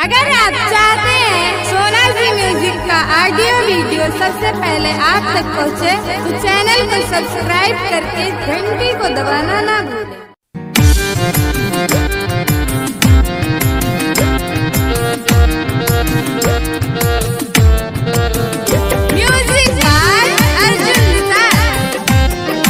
अगर आप चाहते हैं सोना जी म्यूजिक का ऑडियो वीडियो सबसे पहले आप तक पहुंचे, तो चैनल को सब्सक्राइब करके घंटी को दबाना ना भूलें म्यूजिक बाय अर्जुन निसार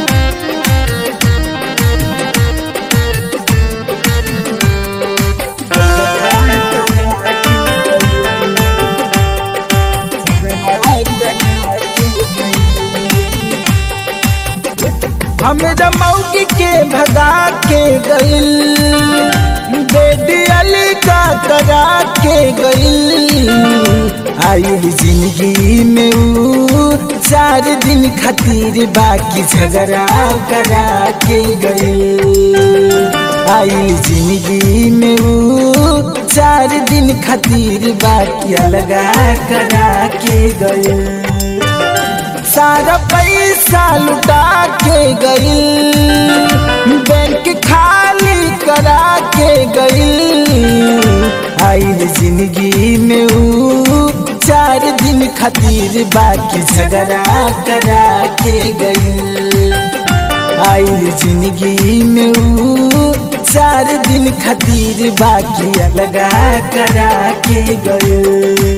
हमरा मौगी के भगा के गइल बेटी अली का करा के गइल आई जिंदगी में ऊ चार दिन खातिर बाकी झगड़ा करा के गइल आई जिंदगी में ऊ चार दिन खातिर बाकी लगा करा के गइल सारा पैसा लुटा के गई बैंक खाली करा के गई आई जिंदगी में ऊ चार दिन खातिर बाकी झगड़ा करा के गई आई जिंदगी में ऊ चार दिन खातिर बाकी लगा करा के गई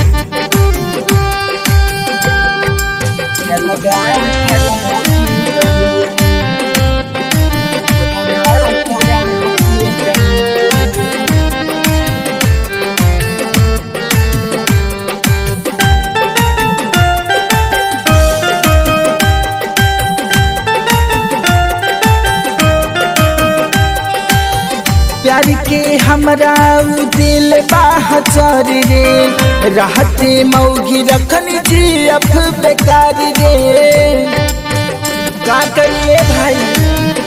प्यार के हमरा उ दिल बाहचर रे रहते मौगी रखन जी अफ बेकार रे का करिए भाई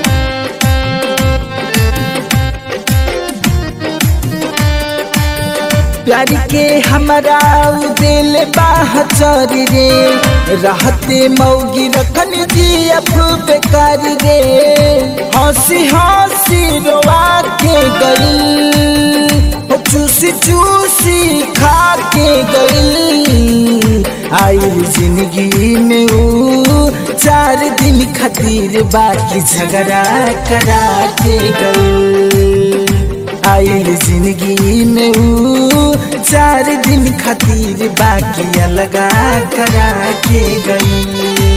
प्यार के हमरा उ दिल बाहचर रे रहते मौगी रखन जी अफ बेकार रे हंसी हंसी रोवा के गई चूसी चूसी खा के गई आई जिंदगी में ऊ चार दिन खातिर बाकी झगड़ा करा के गई आई जिंदगी में ऊ चार दिन खातिर बाकी लगा करा के गई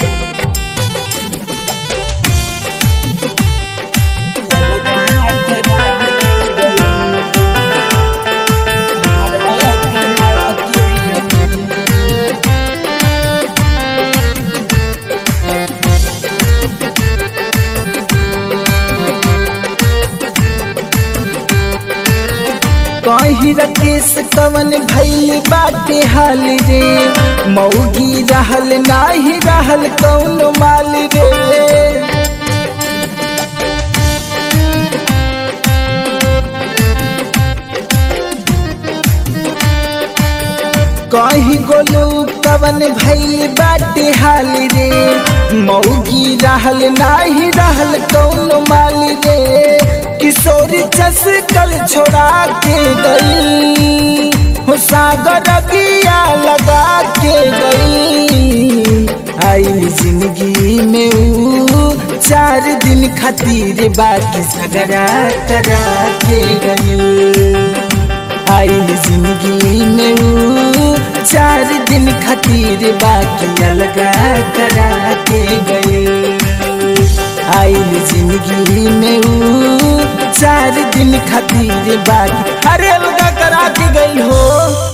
कही रकेश कवन भैल बाटे हाल रे मौगी रहल नाही रहल कौन माल रे कही गोलू कवन भैल बाटे हाल रे मौगी रहल नाही रहल कौन माल रे किशोरी चस कल छोड़ा के गई हो सागर किया लगा के गई आई जिंदगी में ऊ चार दिन खातिर बाकी झगड़ा करा के गई आई जिंदगी में ऊ चार दिन खातिर बाकी लगा करा के गई आई जिंदगी में ऊ चार दिन खातिर बाकी अरे अलगा करा के गई हो